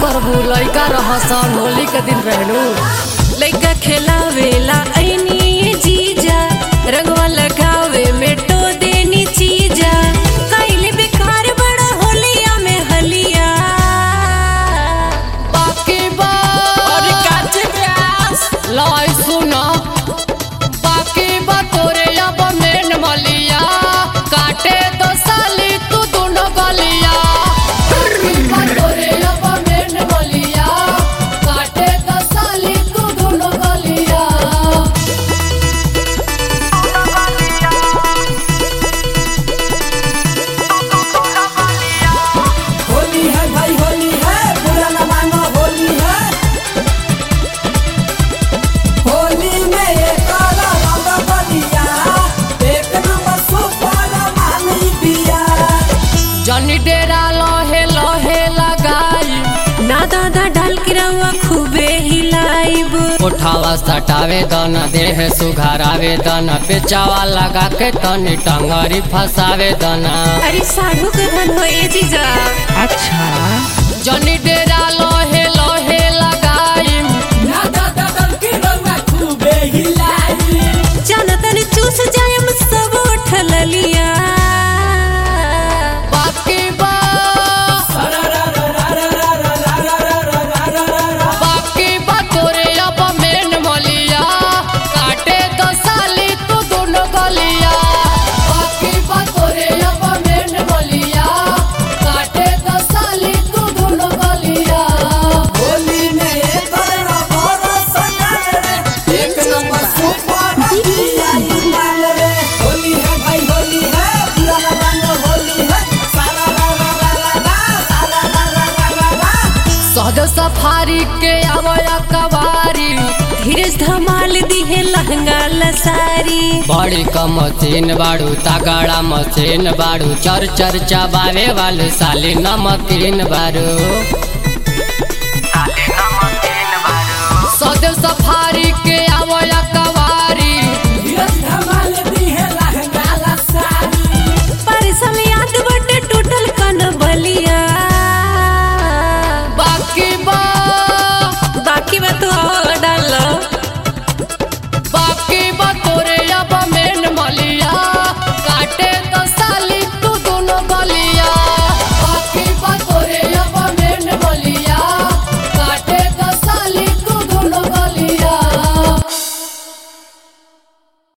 करबू लइका रहसन होली के दिन रहलू लइका खेलावेला ऐनी जीजा रंगवा लगावे में टो देनी चीजा कइले बेकार बड़ा होलिया में हलिया बाकी बा अरे काची प्यास लाई सुना बाकी बा तोरे अब मेन मलिया काटे तो साली तू दोनों गलिया बाकी बा तोरे अब मेन मलिया काटे तो साली तू दोनों गलिया होली है भाई होली है बुरा न मानो होली है होली में ये काला रंग बलिया एक नंबर सुपर मानी बिया जनी डेरा लहे लहे लगाई ना दादा डाल के रवा खूबे हिलाइब उठावा सटावे दन देह सुघारावे दन पेचावा लगा के तनी टंगरी फसावे दना अरे साढ़ू के धन हो ए जीजा जनी डेरा लहे लहे लगाई ना दादा दल की रंगा खूबे हिलाई जाना तनी चूस जायम सब उठल लिया बाकी बा बाकी बा तोरे अब मेन मलिया काटे तो साली तू दोनों गलिया बाकी बा तोरे अब मेन मलिया काटे तो साली तू दोनों गलिया होली में ये तोरा बरस रे एक नंबर सुपर बिया माल रे होली है भाई होली है बुरा न मानो होली है सारा रा रा रा रा रा सारा रा रा रा रा रा सहज सफारी के आवया कवारी धीरज धमाल दिहे लहंगा लसारी बड़ी कम मशीन बाड़ू तगड़ा मशीन बाड़ू चर चर चबावे वाले साली नमकीन बारू